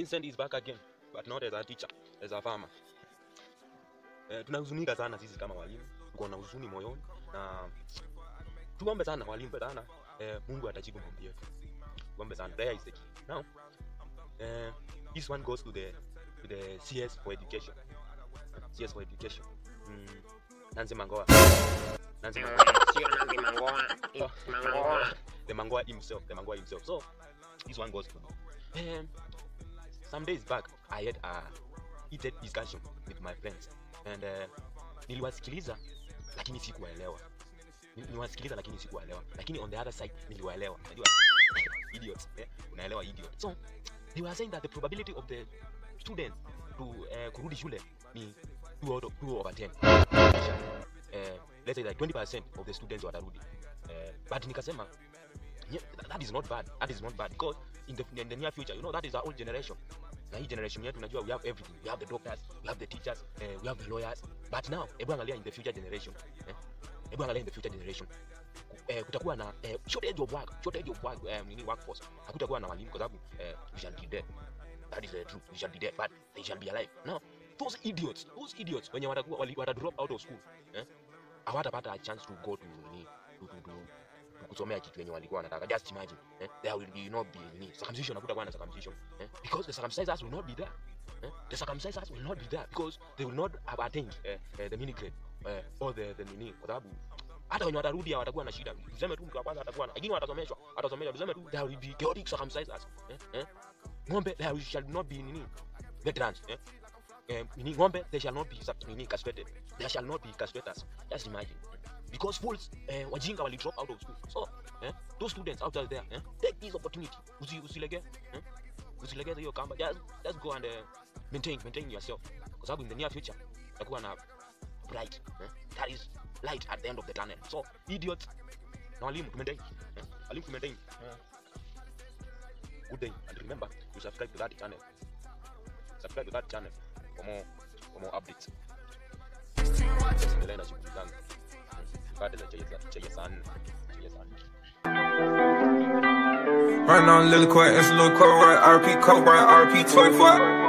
Vincent is back again but not as a teacher as a farmer eh, tunahuzunika sana sisi kama walimu tuko na huzuni moyoni na tuombe sana walimu sana eh, Mungu atajibu maombi yetu tuombe sana prayer is the key now eh, this one goes to the to the CS for education CS for education mm, Nancy Mangoa Nancy Mangoa Sio Nancy Mangoa. Oh. Mangoa. the Mangoa himself, the Mangoa himself. So this one goes to um, some days back I had a heated discussion with my friends and uh, niliwasikiliza lakini sikuwaelewa. Nil- Niliwasikiliza lakini sikuwaelewa, lakini on the other side niliwaelewa. Unajua idiots, eh? Unaelewa idiot. So they were saying that the probability of the students to uh, kurudi shule ni 2 out of 2 over 10. Uh, let's say like 20% of the students watarudi. Uh, but nikasema yeah, th- that is not bad that is not bad because in the, in the near future you know that is our old generation na hii generation yetu unajua we have everything we have the doctors we have the teachers uh, we have the lawyers but now hebu angalia in the future generation eh? hebu angalia in the future generation Ku- eh, kutakuwa na eh, shortage of work shortage of work eh, nini workforce hakutakuwa na walimu kwa sababu eh, we shall be dead that is the truth we shall be dead but they shall be alive now those idiots those idiots wenye watakuwa wali- wata drop out of school eh hawatapata a chance to go to nini to, to, to, to kusomea kitu yenye walikuwa wanataka just imagine eh? there will be not be nini circumcision hakutakuwa na circumcision eh? because the circumcisers will not be there eh? the circumcisers will not be there because they will not have attained eh, eh, the mini grade eh, or the, the nini kwa sababu hata wenye watarudi hawatakuwa na shida tuseme tu mtu wa kwanza atakuwa na lakini watasomeshwa watasomeshwa tuseme tu there will be chaotic circumcisers eh? eh? ng'ombe there shall not be nini veterans eh? eh, nini ng'ombe they shall not be sub- nini castrated there shall not be castrators just imagine because fools eh, wajinga wali drop out of school so eh, those students out there eh, take this opportunity usi usilege eh, usilegeze hiyo kamba just, just go and uh, maintain maintain yourself kwa sababu in the near future utakuwa na bright eh, that is light at the end of the tunnel so idiots na walimu tu maintain eh, walimu tu maintain eh. good day and remember to subscribe to that channel subscribe to that channel for more for more updates endelea na shughuli zangu baada za chai za- chai ya saa nne chai ya saa nne Right now, Lily Court, it's a little court, right? RP, coat, right? RP 24.